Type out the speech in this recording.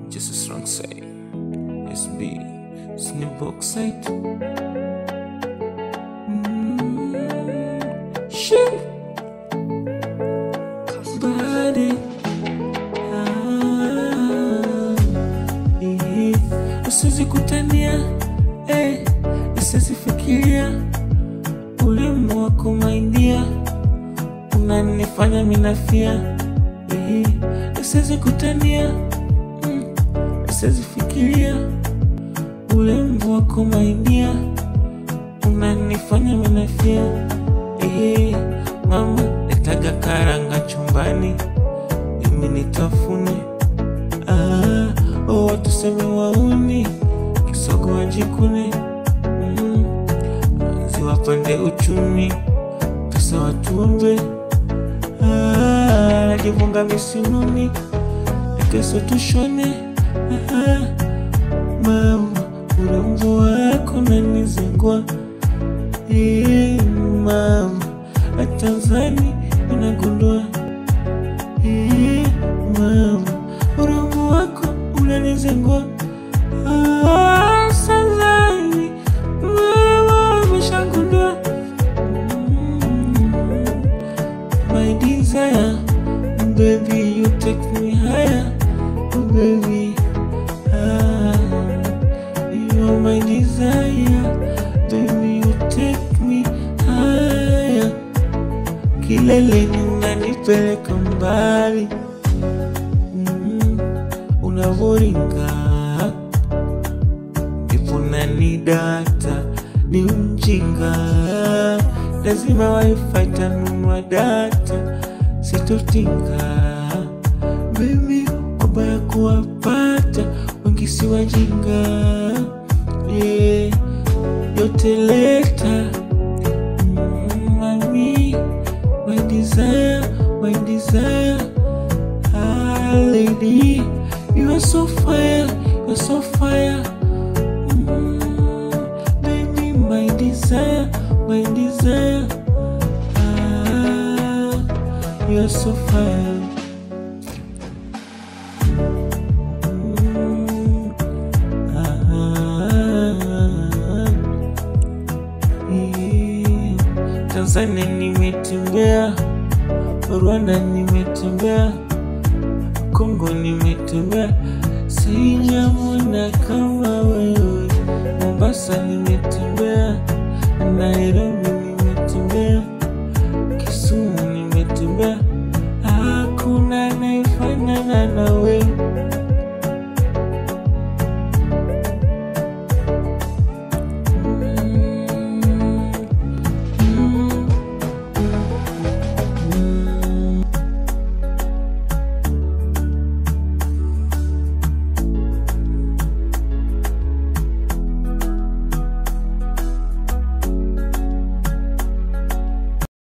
just a strong say. SB, snip oxide. Mm, shit. Body. Ah, eh, Usiwezi kutania eh, usiwezi fikiria ulimu wako maindia unanifanya minafia eh, usiwezi kutania mm, usiwezi fikiria ulimu wako maindia unanifanya minafia eh, mama letaga karanga chumbani mimi nitafune ah, oh, watu seme wauni kisogo wajikune mm, ziwapande uchumi pesa watuombe ah, najivunga misinuni kesho tushone ah, mama urembo wako nanizingwa eh, mama atanzani unagundua eh, mama urembo wako unanizingwa ah, Tanzani mama umeshagundua mm, my desire baby you take me higher oh, baby ah, you are my desire baby you take me higher kileleni unanipeleka mbali mm, unavoringa ndipo nanidata ni mjinga lazima wifi tanunua data sitotinga mimi wabaya kuwapata wengi si wajinga yeah, yote leta Mm, mami my desire my desire ah, lady you are so fire you are so fire Mm, baby, my desire, my desire. Ah, you're so fine. Mm, ah, eh. Tanzania nimetembea, Rwanda nimetembea, Kongo nimetembea, sijamwona kama wewe. Mombasa nimetembea, Nairobi